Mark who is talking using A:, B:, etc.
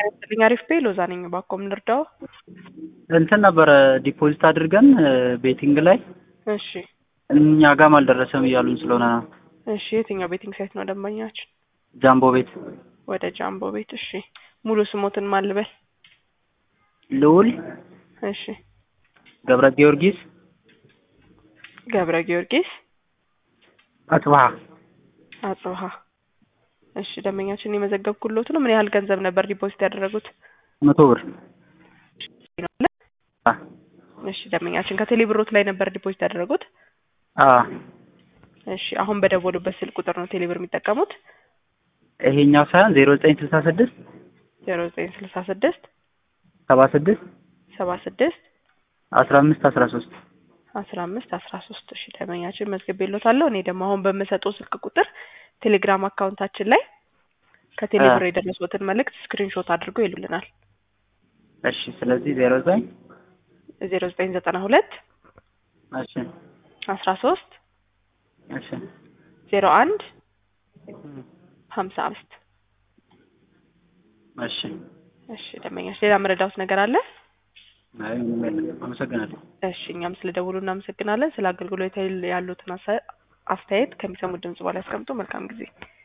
A: ያስጥልኝ አሪፍ ቤ ሎዛ ነኝ። ባኮም ልርዳው።
B: እንትን ነበረ ዲፖዚት አድርገን ቤቲንግ ላይ
A: እሺ
B: እኛ ጋም አልደረሰም እያሉኝ ስለሆነ ነው።
A: እሺ የትኛው ቤቲንግ ሳይት ነው ደንበኛችን?
B: ጃምቦ ቤት
A: ወደ ጃምቦ ቤት። እሺ ሙሉ ስሞትን ማልበል?
B: ልዑል
A: እሺ
B: ገብረ ጊዮርጊስ
A: ገብረ ጊዮርጊስ
B: አጽብሃ
A: አጽብሃ። እሺ ደንበኛችን የመዘገብኩሎት ነው። ምን ያህል ገንዘብ ነበር ዲፖዚት ያደረጉት?
B: መቶ ብር አ
A: እሺ ደንበኛችን ከቴሌ ብሮት ላይ ነበር ዲፖዚት ያደረጉት?
B: አ
A: እሺ አሁን በደወሉበት ስልክ ቁጥር ነው ቴሌብር የሚጠቀሙት?
B: ይሄኛው ሳይሆን ዜሮ ዘጠኝ ስልሳ ስድስት
A: ዜሮ ዘጠኝ ስልሳ ስድስት
B: ሰባ ስድስት
A: ሰባ ስድስት
B: አስራ አምስት አስራ ሶስት
A: አስራ አምስት አስራ ሶስት እሺ ደንበኛችን መዝግቤልዎታለሁ። እኔ ደግሞ አሁን በምሰጠው ስልክ ቁጥር ቴሌግራም አካውንታችን ላይ ከቴሌብር የደረሱትን መልእክት ስክሪንሾት አድርገው ይሉልናል።
B: እሺ ስለዚህ ዜሮ ዘጠኝ
A: ዜሮ ዘጠኝ ዘጠና ሁለት
B: እሺ
A: አስራ ሶስት
B: እሺ
A: ዜሮ አንድ ሀምሳ አምስት
B: እሺ
A: እሺ ደንበኛችን ሌላ መረዳት ነገር አለ?
B: አይ ምንም የለም። አመሰግናለሁ።
A: እሺ እኛም ስለ ደውሉ እናመሰግናለን። ስለ አገልግሎት ያሉትን አሳ- አስተያየት ከሚሰሙት ድምጽ በላይ ያስቀምጡ። መልካም ጊዜ